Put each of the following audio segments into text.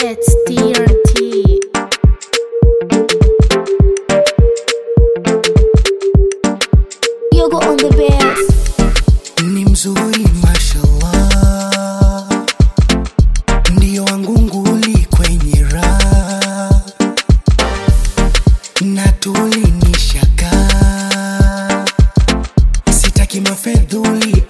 It's TRT. Yogo on the bass. ni mzuri mashallah, ndiyo wangu nguli kwenye raha na tulinishaka, sitaki mafedhuli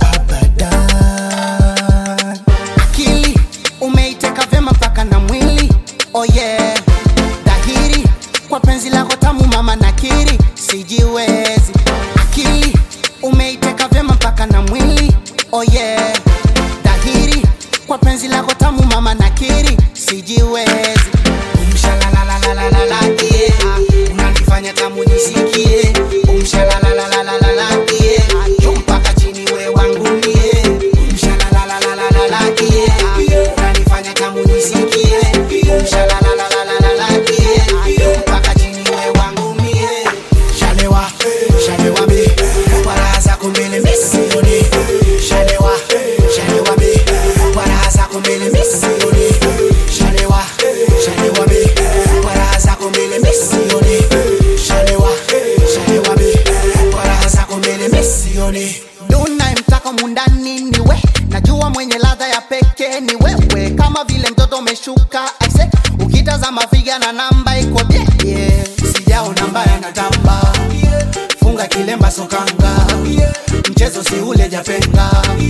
abadan. Akili umeiteka vyema mpaka na mwili, oh yeah, dhahiri kwa penzi lako tamu mama nakiri, sijiwezi. Akili umeiteka vyema mpaka na mwili, oh yeah, dhahiri kwa penzi lako tamu mama nakiri, sijiwezi. Umshalalalalalala, yeah, unanifanya tamu nisikie. Umshalalalalalala, yeah, juu mpaka chini we wangu mie. Umshalalalalalala, yeah, unanifanya tamu nisikie. Umshalalalalalala, yeah, juu mpaka chini we wangu mie. Shalewa, shalewa mi, kwa raha zako mbele mi sioni. Shalewa, shalewa mi, kwa raha zako mbele mi sioni. Shalewa, shalewa mi, kwa raha zako mbele mi sioni. Shalewa, shalewa mi, kwa raha zako mbele mi sioni. Unayemtaka mundani ni we, najua mwenye ladha ya pekee ni wewe, kama vile mtoto umeshuka aise, ukitazama figa na namba iko bie, yeah. sijaona mbaya na tamba funga kilemba sokanga mchezo si ule japenga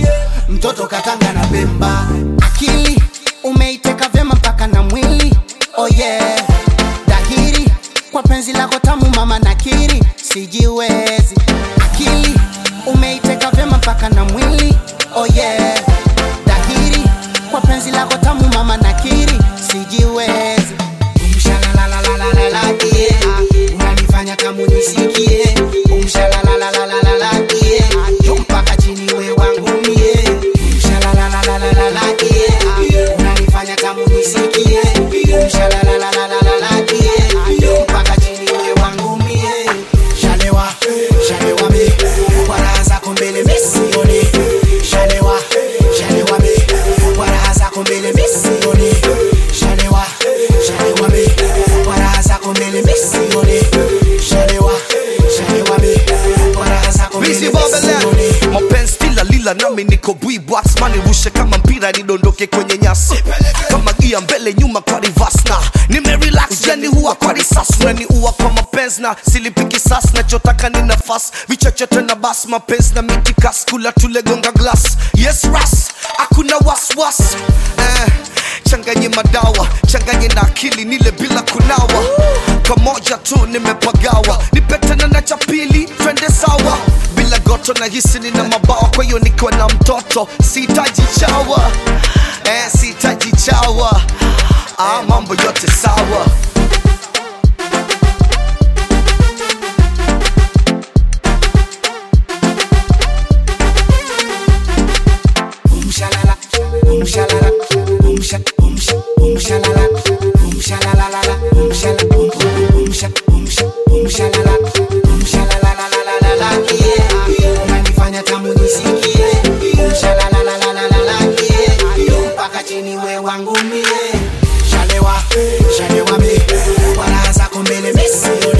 mtoto katanga na pemba akili umeiteka vyema mpaka na mwili oh yeah dhahiri kwa penzi lako tamu mama nakiri sijiwezi akili umeiteka vyema mpaka na mwili oh yeah dhahiri kwa penzi lako tamu mama nakiri sijiwezi Umshalalalalalala, yeah. unanifanya tamu nisikie Umshalalalalalala, yeah. juu mpaka chini we wangu mie Umshalalalalalala, yeah. unanifanya tamu nisikie Umshalalalalalala, yeah. juu mpaka chini we wangu mie Shalewa, shalewa mi, kwa raha zako mbele mi sioni. Shalewa, shalewa mi, kwa raha zako mbele mi sioni. Shalewa, shalewa mi, kwa raha zako mbele mi sioni. Shalewa, shalewa mi, kwa raha zako mbele Busy mi Babylon sioni. mapenzi kila lila nami niko bwibwax manirushe kama mpira nidondoke kwenye nyasi kama gia mbele nyuma kwa reverse na nimerelax yani huwa kwa risasi unaniua kwa mapenzi na silipiki sas nachotaka ni nafasi vichochote na bas mapenzi na mitikas kula tulegonga glass yes ras hakuna waswas eh, changanye madawa changanye na akili nile bila kunawa pamoja tu nimepagawa nipetana na cha pili twende sawa bila goto na hisi nina mabawa kwa hiyo nikiwa na mtoto sihitaji chawa eh, sihitaji chawa ah, mambo yote sawa Umshalala, umshalala, umsha, umsha, umshalala, umshalalalala, umshala, um, umsha, umsha, umshalala, umshalalalalalala, yeah. Unanifanya tamu nisikie. Umshalalalalalala, yeah. Mpaka chini we wangu mie. Shalewa, shalewa mi, kwa raha zako mbele mi sioni.